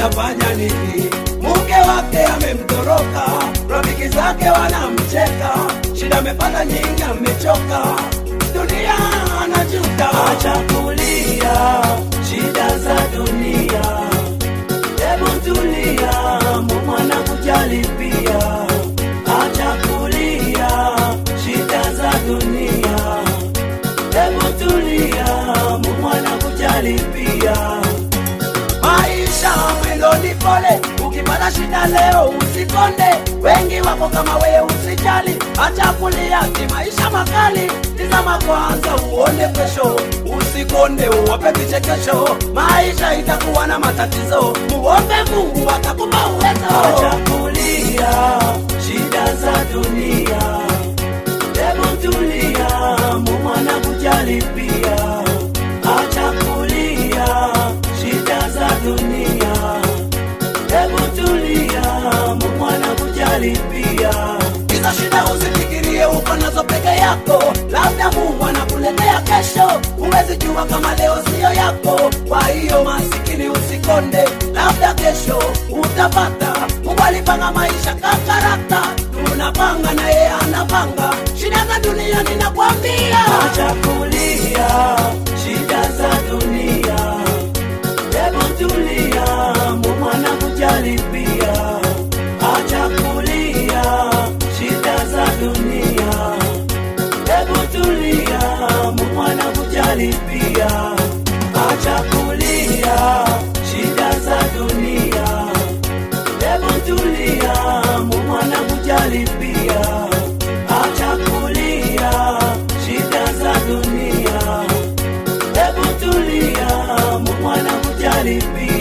atafanya nini? Mke wake amemtoroka, rafiki zake wanamcheka, shida amepata nyingi, amechoka, dunia anajuta. Acha kulia shida za dunia, hebu tulia, Mungu anakujali pia. Acha kulia shida za dunia, hebu tulia, Mungu anakujali pia. Maisha mwendo ni pole, ukipata shida leo usikonde. Wengi wako kama wewe, usijali, acha kulia, ni maisha makali. Tizama kwanza uone kesho, usikonde, uwape vichekesho. Maisha itakuwa na matatizo, muombe Mungu atakupa uwezo. Acha kulia shida za dunia, hebu tulia, Mungu anakujali pia. Acha kulia shida za dunia, hebu tulia, Mungu anakujali pia. Hizo shida usifikirie uko nazo peke yako, labda Mungu anakuletea kesho. Huwezi jua kama leo siyo yako, kwa hiyo masikini usikonde, labda kesho utapata. Mungu alipanga maisha kakarata, tunapanga na yeye anapanga. Shida za dunia ninakwambia, acha kulia shida za dunia Hebu tulia, Mungu anakujali pia. Acha kulia shida za dunia. Hebu tulia, Mungu anakujali pia. Acha kulia shida za dunia. Hebu tulia, Mungu anakujali pia. Acha kulia shida za dunia. Hebu tulia, Mungu anakujali pia.